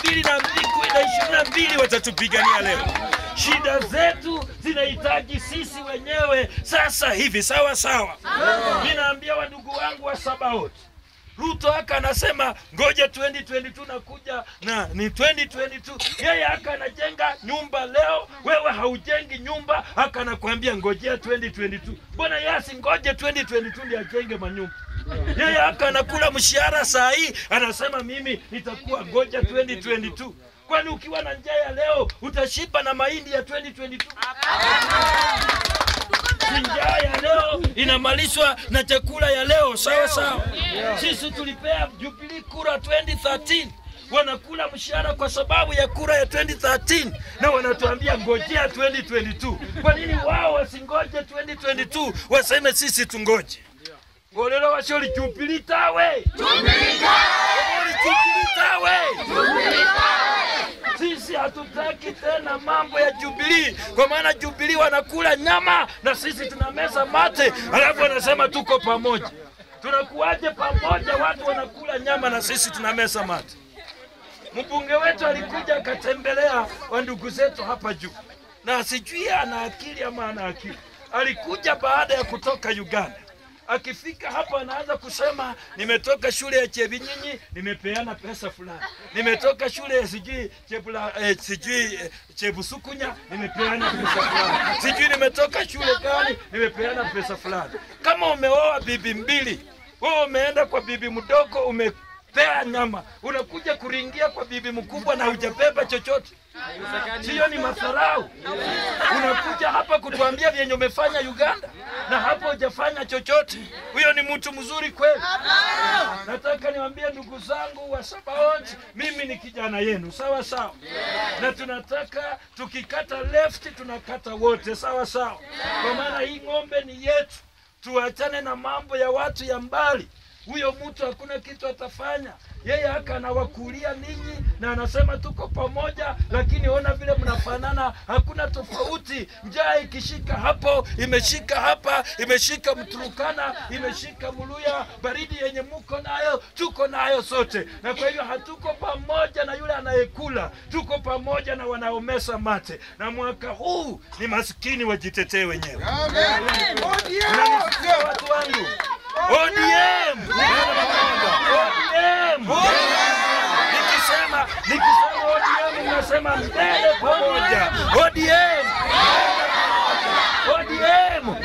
mbili na ishirini na mbili watatupigania leo. Shida zetu zinahitaji sisi wenyewe sasa hivi, sawa sawa. Ninaambia wandugu wangu wa Sabaoti, Ruto haka anasema ngoja 2022 nakuja na ni 2022. Yeye haka anajenga nyumba leo, wewe haujengi nyumba, haka anakuambia ngojea 2022. Mbona yeye asingoje 2022 ndio ajenge manyumba? Yeye haka anakula mshahara saa hii, anasema mimi nitakuwa ngoja 2022. Kwani ukiwa na njaa ya leo utashiba na mahindi ya 2022? njaa ya leo inamalishwa na chakula ya leo, sawa sawa. Sisi tulipea Jubilee kura 2013 wanakula mshahara kwa sababu ya kura ya 2013 na wanatuambia ngojea 2022. Kwa nini wao wasingoje 2022 waseme sisi tungoje? Olelo washoli Jubilee tawe Jubilee tawe sisi hatutaki tena mambo ya Jubilee, kwa maana Jubilee wanakula nyama na sisi tunameza mate, alafu wanasema tuko pamoja. Tunakuwaje pamoja? Watu wanakula nyama na sisi tunameza mate. Mbunge wetu alikuja akatembelea wandugu zetu hapa juu, na sijui ana akili ama ana akili. Alikuja baada ya kutoka Uganda akifika hapa anaanza kusema nimetoka shule ya Chebinyinyi, nimepeana pesa fulani. Nimetoka shule ya sijui Chebula, eh, sijui eh, Chebusukunya, nimepeana pesa fulani. Sijui nimetoka shule gani, nimepeana pesa fulani. Kama umeoa bibi mbili, wewe umeenda kwa bibi mdogo umepea nyama, unakuja kuringia kwa bibi mkubwa na hujabeba chochote. Sio ni madharau? Unakuja hapa kutuambia vyenye umefanya Uganda na hapo hujafanya chochote. Huyo ni mtu mzuri kweli? Nataka niwaambie ndugu zangu wa Sabaoti, mimi ni kijana yenu, sawa sawa, na tunataka tukikata left tunakata wote, sawa sawa, kwa maana hii ng'ombe ni yetu. Tuachane na mambo ya watu ya mbali. Huyo mtu hakuna kitu atafanya. Yeye haka anawakulia ninyi na anasema tuko pamoja, lakini ona vile mnafanana, hakuna tofauti. Njaa ikishika hapo, imeshika hapa, imeshika Mturukana, imeshika Muluya, baridi yenye muko nayo tuko nayo sote, na kwa hivyo hatuko pamoja na yule anayekula, tuko pamoja na wanaomesa mate. Na mwaka huu ni maskini wajitetee wenyewe. Unanisikia watu wangu? ODM! ODM! Nikisema nikisema ODM mnasema mbele pamoja. ODM! ODM!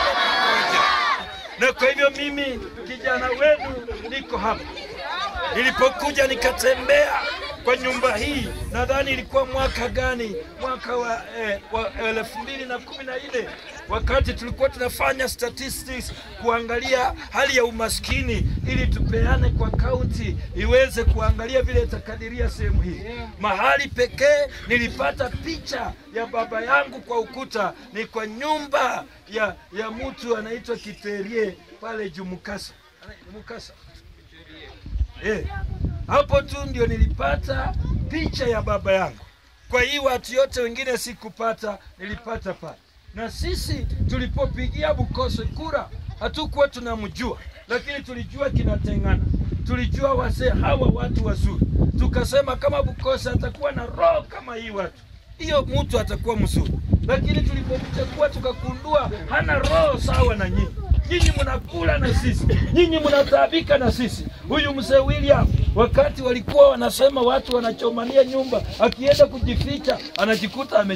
Na kwa hivyo mimi kijana wenu niko hapa. Nilipokuja nikatembea kwa nyumba hii, nadhani ilikuwa mwaka gani? Mwaka wa, eh, wa elfu mbili na kumi na nne wakati tulikuwa tunafanya statistics kuangalia hali ya umaskini ili tupeane kwa kaunti iweze kuangalia vile itakadiria sehemu hii. Mahali pekee nilipata picha ya baba yangu kwa ukuta ni kwa nyumba ya, ya mtu anaitwa Kiterie pale Jumukasa. Mukasa. Eh, hapo tu ndio nilipata picha ya baba yangu. Kwa hii watu yote wengine sikupata, nilipata pale. Na sisi tulipopigia Bukose kura hatukuwa tunamjua, lakini tulijua kinatengana, tulijua wasee hawa watu wazuri. Tukasema kama Bukose atakuwa na roho kama hii watu, hiyo mtu atakuwa mzuri. Lakini tulipomchagua tukagundua hana roho sawa na nyinyi nyinyi mnakula na sisi, nyinyi mnataabika na sisi. Huyu mzee William, wakati walikuwa wanasema watu wanachomania nyumba, akienda kujificha anajikuta ame